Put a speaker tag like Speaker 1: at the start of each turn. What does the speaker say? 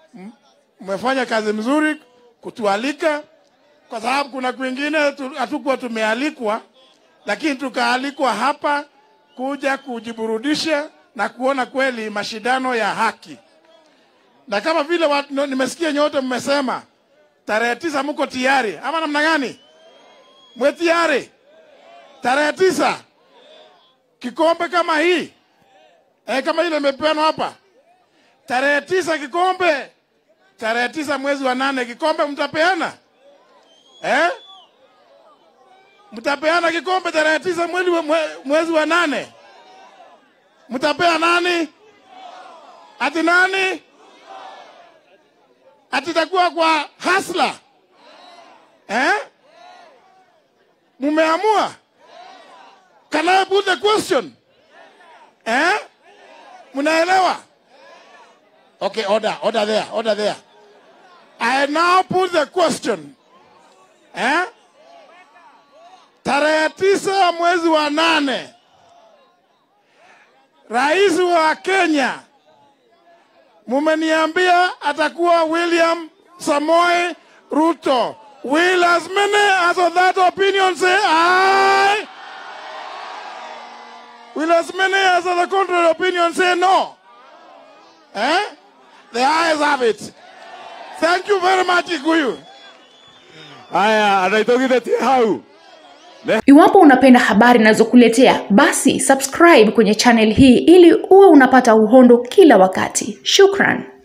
Speaker 1: M- mmefanya kazi mzuri kutualika, kwa sababu kuna kwingine tu- hatukuwa tumealikwa, lakini tukaalikwa hapa kuja kujiburudisha na kuona kweli mashindano ya haki. Na kama vile watu, no, nimesikia nyote mmesema tarehe tisa mko tayari ama namna gani? Mwe tayari tarehe tisa kikombe kama hii eh, kama ile imepeanwa hapa tarehe tisa kikombe tarehe tisa mwezi wa nane kikombe mtapeana eh? mtapeana kikombe tarehe tisa mwezi wa, mwe- mwezi wa nane mtapea nani ati nani ati itakuwa kwa hasla eh? mumeamua can I put the question eh? mnaelewa okay order order there order there I now put the question eh? tarehe tisa mwezi wa nane rais wa Kenya mumeniambia atakuwa William Samoei Ruto. Will as many as of that opinion say aye? Will as many as of the contrary opinion say no? Eh? The ayes have it. Thank you very much, Iguyu.
Speaker 2: Haya, anaitogithĩtie hau
Speaker 3: Iwapo unapenda habari nazokuletea, basi subscribe kwenye channel hii ili uwe unapata uhondo kila wakati. Shukran.